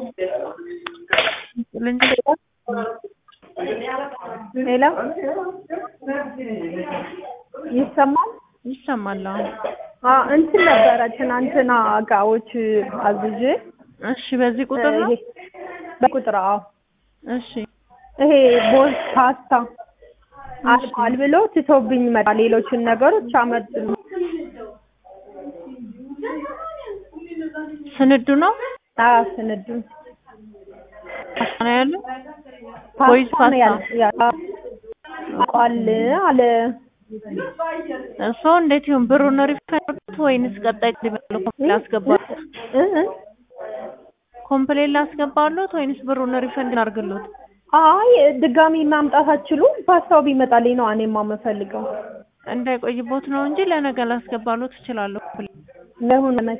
ሄሎ ይሰማል? ይሰማል። አሁን አዎ እንትን ነበረ ትናንትና እቃዎች አዝዤ እሺ፣ በዚህ ቁጥር ነው። ይሄ በቁጥር አዎ እሺ፣ ይሄ ቦስ ፓስታ አልቋል ብሎ ትቶብኝ መጣ። ሌሎችን ነገሮች አመጡልኝ። ስንዱ ነው አዎ ስንዱ ፓስታ ነው ያለው ወይስ ፓስታ ነው ፓስታ? ያለ ያ- አልቋል አለ እሱ እንዴት ይሁን? ብሩን ሪፈንድ ወይንስ ቀጣይ ሊበሉ ኮምፕሌት ላስገባሉት? እ እ ኮምፕሌት ላስገባሉት ወይንስ ብሩን ሪፈንድ እናርግሉት? አይ ድጋሚ ማምጣት አትችሉም? ፓስታው ቢመጣልኝ ነው እኔማ የምፈልገው። እንዳይቆይቦት ነው እንጂ ለነገ ላስገባሉት እችላለሁ። ለሁን መቼ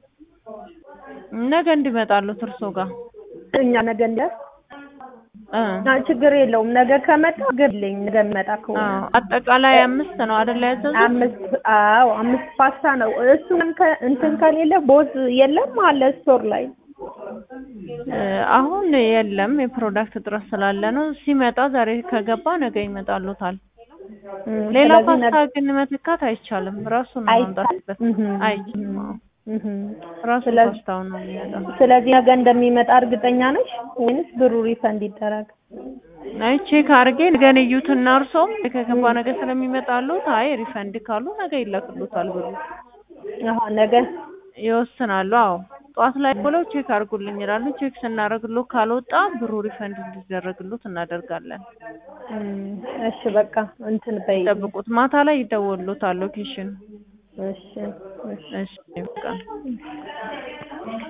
ነገ እንዲመጣሉት እርሶ ጋር እኛ ነገ እንደር እ አ ችግር የለውም። ነገ ከመጣ ግልኝ ነገ መጣ ከሆነ አዎ አጠቃላይ አምስት ነው አይደል ያዘዙት? አምስት አዎ አምስት ፓስታ ነው። እሱም ከ- እንትን ከሌለ ቦዝ የለም አለ ስቶር ላይ እ አሁን የለም የፕሮዳክት እጥረት ስላለ ነው። ሲመጣ ዛሬ ከገባ ነገ ይመጣሉታል። እም፣ ሌላ ስለዚህ ፓስታ ነገ ግን መተካት አይቻልም። ራሱ ነው ማምጣት አይቻልም። ያለበት። እህም፣ አይችልም። አዎ እህም። ራሱ ስለዚህ- ፓስታው ነው የሚመጣው። ስለዚህ ነገ እንደሚመጣ እርግጠኛ ነሽ ወይንስ ብሩ ሪፈንድ ይደረግ? አይ ቼክ አድርጌ ነገን እዩትና እርሶም ከገባ ነገ ስለሚመጣሉት አይ ሪፈንድ ካሉ ነገ ይላክሉታል ብሩ አሃ ነገ ይወስናሉ። አዎ ጠዋት ላይ ብለው ቼክ አድርጉልኝ ይላሉ። ቼክ ስናደርግሎ ካልወጣ ብሩ ሪፈንድ እንዲደረግሉት እናደርጋለን። እም፣ እሺ በቃ እንትን በይ። ጠብቁት። ማታ ላይ ይደወሉታል ሎኬሽን። እሺ እሺ እሺ በቃ